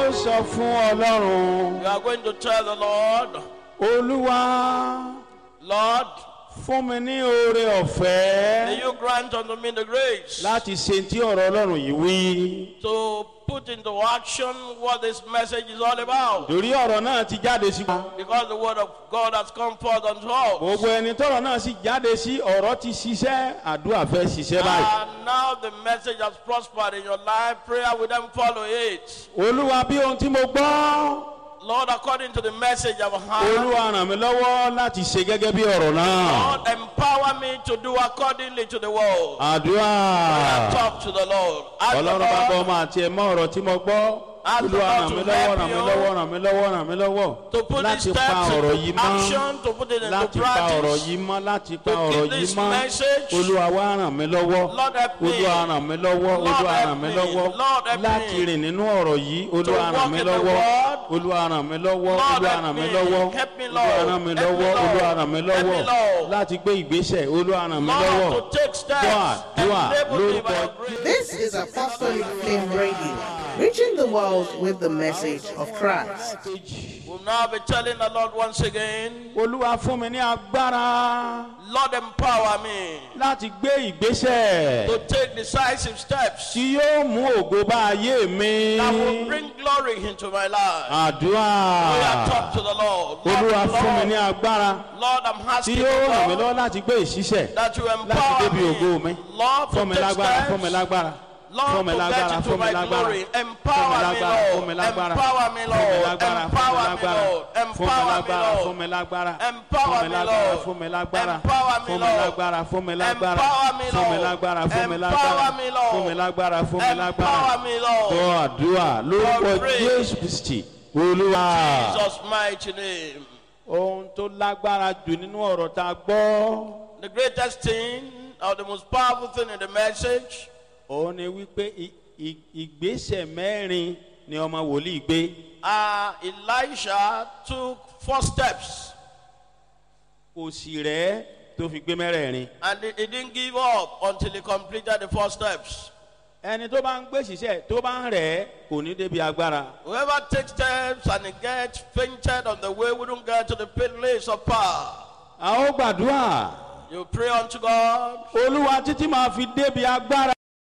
ó sọ fún ọlọ́run You are going to tell the Lord, olúwa Lord, fún mi ní oore may ọ̀fẹ́ you grant unto me the grace láti ṣe tí ọ̀rọ̀ ọlọ́run yìí wí. to put into action what this message is all about. torí ọ̀rọ̀ náà ti jáde sí wa. Because the word of God has come forth unto us. gbogbo ẹni tọrọ náà sì jáde sí ọ̀rọ̀ ti ṣiṣẹ́ àdúrà fẹ́ ṣiṣẹ́ báyìí. And now the message has prospered in your life. Prayer will then follow it. olúwa bí ohun tí mo gbọ́ Lord, according to the message I've heard, olúwa ràn mí lọ́wọ́ láti ṣe gẹ́gẹ́ bí ọ̀rọ̀ náà. Lord, empower me to do accordingly to the word. àdúrà Talk to the Lord. Ask the ọlọ́run bá bọ́ Lord ọmọ àti ẹ̀mọ́ ọ̀rọ̀ tí mo gbọ́. Ask the olúwa Lord ràn to mí lọ́wọ́ help ràn mí you lọ́wọ́ ràn mí lọ́wọ́ ràn mí lọ́wọ́ to put these láti pa steps ọ̀rọ̀ into yìí mọ́. action, to put it into láti pa ọ̀rọ̀ practice. yìí mọ́ láti pa To ọ̀rọ̀ keep yìí this mọ́ message. olúwa wá ràn mí lọ́wọ́ Lord help me. olúwa ràn mí lọ́wọ́ Lord olúwa help ràn mí me. lọ́wọ́ Lord help láti me. rìn nínú ọ̀rọ̀ yìí olúwa walk ràn mí in the lọ́wọ́ word. olúwa ràn mí lọ́wọ́ Lord olúwa help ràn mí me. lọ́wọ́ Help me, olúwa Lord. ràn mí Help me, lọ́wọ́ Lord. olúwa ràn mí Help me, lọ́wọ́ Lord. láti gbé ìgbésẹ̀ olúwa ràn mí lọ́wọ́ Lord, to take steps. Dúà, dúà, Enable me by lórúkọ your grace. This is Apostolic Flame Radio, reaching the world with the message of Christ. We'll now be telling the Lord once again, olúwa fún mi ní agbára Lord, empower me láti gbé ìgbésẹ̀ to take decisive steps tí yóò mú ògo bá ayé mi. that will bring glory into my life. àdúrà We are talk to the Lord. olúwa Lord, fún mi ní Lord, agbára Lord, I'm tí asking yóò you, ràn mí Lord, lọ́wọ́ láti gbé ìṣiṣẹ́ that you láti empower débi ògo mi me. Lord, fún to mi take lágbára fún mi steps. lágbára fún Lord, mi to lágbára get fún into mi my lágbára glory. fún mi Empower me, lágbára fún Lord. mi lágbára Empower me, fún mi Lord. lágbára fún mi Empower me, lágbára Lord. fún mi Empower me, lágbára Lord. fún mi lágbára Empower fún mi me, lágbára Lord. fún mi lágbára Empower me, fún mi Lord. lágbára fún mi lágbára Empower me, fún mi Lord. lágbára fún mi lágbára Empower me, Lord. fún mi lágbára fún mi lágbára Empower me, Lord. gbọ́ àdúrà lórúkọ God pray. jésù kristi olúwa. Jesus' mighty name. ohun tó lágbára jù nínú ọ̀rọ̀ tá a gbọ́ The greatest thing or the most powerful thing in the message òun ni wípé i- i- ìgbésẹ̀ mẹ́rin ni ọmọ wòlíì gbé uh, Elisha took four steps kò sì rẹ́ tó fi gbé mẹ́rẹ̀ẹ̀rin. and he, he didn't give up until he completed the four steps. ẹni tó bá ń gbé ṣiṣẹ́ tó bá ń rẹ̀ kò ní débi agbára. Whoever takes steps and he gets fainted on the way wouldn't get to the place of power. a ó gbàdúrà You pray unto God. olúwa títí máa fi débi agbára